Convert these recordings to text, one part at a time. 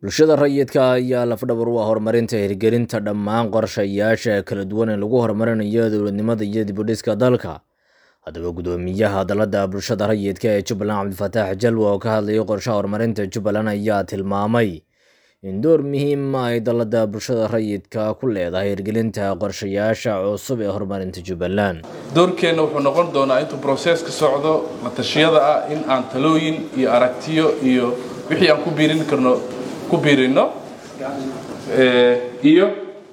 bulshada rayidka ayaa lafdhabar u ah horumarinta hirgelinta dhammaan qorshayaasha kala duwan ee lagu horumarinayo dowladnimada iyo dibudhiska dalka haddaba guddoomiyaha dalada bulshada rayidka ee jubbaland cabdifataax jalwa oo ka hadlayay qorshaha horumarinta jubbaland ayaa tilmaamay in door muhiima ay dalada bulshada rayidka ku leedahay hirgelinta qorshayaasha cusub ee horumarinta jubbaland doorkeenna wuxuu noqon doonaa intuu broseska socdo la tashiyada ah in aan talooyin iyo aragtiyo iyo wixii aan ku biirin karno ku biirino iyo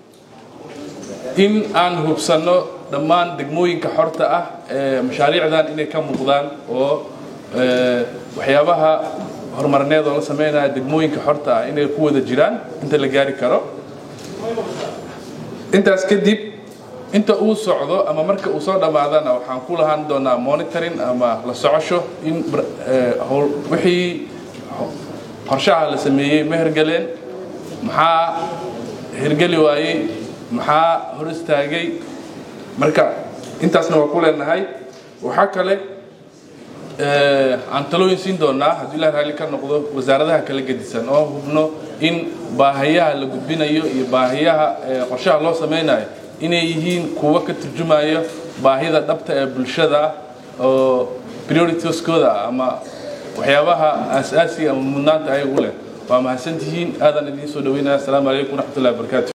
in aan hubsanno dhammaan degmooyinka xorta ah ee mashaariicdan inay ka muuqdaan oo waxyaabaha horumarineed oo la sameynaya degmooyinka xorta ah inay ku wada jiraan inta la gaari karo intaas kadib inta uu socdo ama marka uu soo dhammaadana waxaan ku lahaan doonaa monitoring ama la socosho in wixii qorshaha la sameeyey ma hergeleen maxaa hergeli waayey maxaa hor istaagay marka intaasna waa ku leenahay waxaa kale aan talooyin siin doonaa hadduu ilah raalli ka noqdo wasaaradaha kala gedisan oo hubno in baahiyaha la gudbinayo iyo baahiyaha qorshaha loo sameynayo inay yihiin kuwo ka turjumayo baahida dhabta ee bulshada oo prioritieskooda ama waxyaabaha aasaasiga ama mudnaanta ayaga u leh waa mahadsantihiin aadan idiin soo dhaweynaya asalaamu calaykum waraxmatullahi wabarakatu